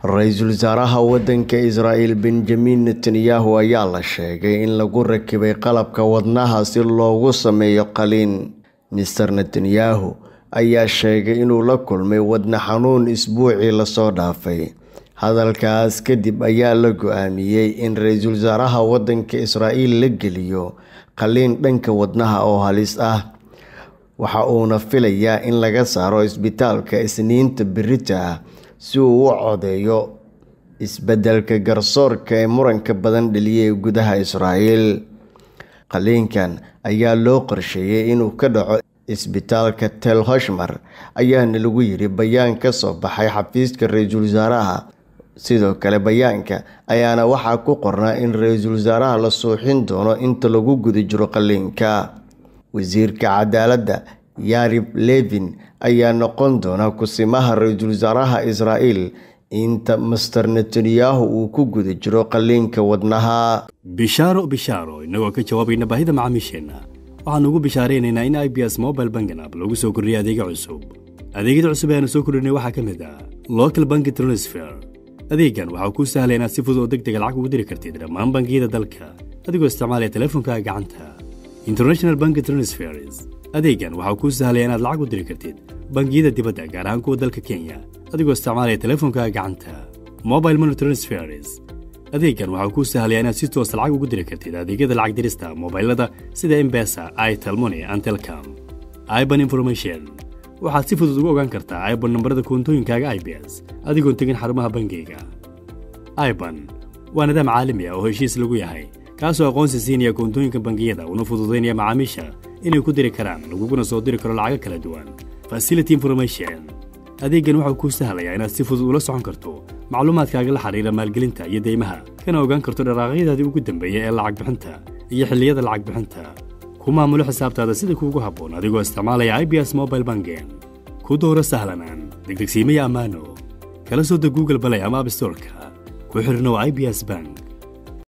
ra-iisul wasaaraha waddanka israa'iil benjamin netanyahu ayaa la sheegay in lagu rakibay qalabka wadnaha si loogu sameeyo qaliin mister netanyahu ayaa sheegay inuu la kulmay wadna xanuun isbuucii lasoo dhaafay hadalkaas kadib ayaa la go-aamiyey in ra-iisul wasaaraha waddanka israa'iil la geliyo qaliin dhanka wadnaha oo halis ah waxa uuna filayaa in laga saaro isbitaalka isniinta berita ah si uu u codeeyo isbeddelka garsoorka ee muranka badan dhaliyay gudaha israa'iil qaliinkan ayaa loo qorsheeyey inuu ka dhaco isbitaalka tel hoshmar ayaana lagu yiri bayaan ka soo baxay xafiiska ra-iisul wasaaraha sidoo kale bayaanka ayaana waxaa ku qornaa in ra-iisul wasaaraha la suuxin doono inta lagu guda jiro qaliinka wasiirka cadaaladda yarib levin ayaa noqon doona kusimaha ra-iisul wasaaraha israa'iil inta master netanyahu uu ku guda jiro qaliinka wadnaha bishaaro bishaaro innagoo ka jawaabayna baahida macaamiisheenna waxaanu ugu bishaaraynaynaa in i b s mobile bangan app lagu soo kordhiyay adeega cusub adeegyada cusub ee aanu soo kordhinay waxaa ka mid ah local banki transfer adeegan waxaa kuu sahlaya inaad si fudud oo deg dega lacag ugu diri kartid dhammaan bangiyada dalka adigoo isticmaalaya teleefonkaaga gacanta international banki transfers adeegan waxaa kuu sahlaya inaad lacag u diri kartid bangiyada dibadda gaar ahaan kuwa dalka kenya adigoo isticmaalaya teleefonkaaga gacanta mobile money transfers adeegan waxaa kuu sahlaya inaad si toosa lacag ugu diri kartid adeegyada lacag dirista mobailada sida embesa itelmoni and telcom iban information waxaad si fudud ugu ogaan kartaa iban nambarada koontooyinkaaga i b s adigoon tegin xarumaha bangiyga iban waa nidaam caalami ah oo heshiis lagu yahay kaasoo aqoonsi siinaya koontooyinka bangiyada una fududaynaya macaamiisha inay ku diri karaan laguguna soo diri karo lacago kala duwan facility information adeeggan waxau kuu sahlayaa inaad si fudud ula socon karto macluumaadkaaga la xidhiira maalgelinta iyo deymaha kana ogaan karto dharaaqyadaadii ugu dambeeya ee lacag bixinta iyo xilliyada lacag bixinta ku maamulo xisaabtaada sida kuugu habboon adigoo isticmaalaya i b s mobile bangen ku dooro sahlanaan degdegsiimaya ammaano kala soo deg google balay ama abstorka ku xidhnow i b s bank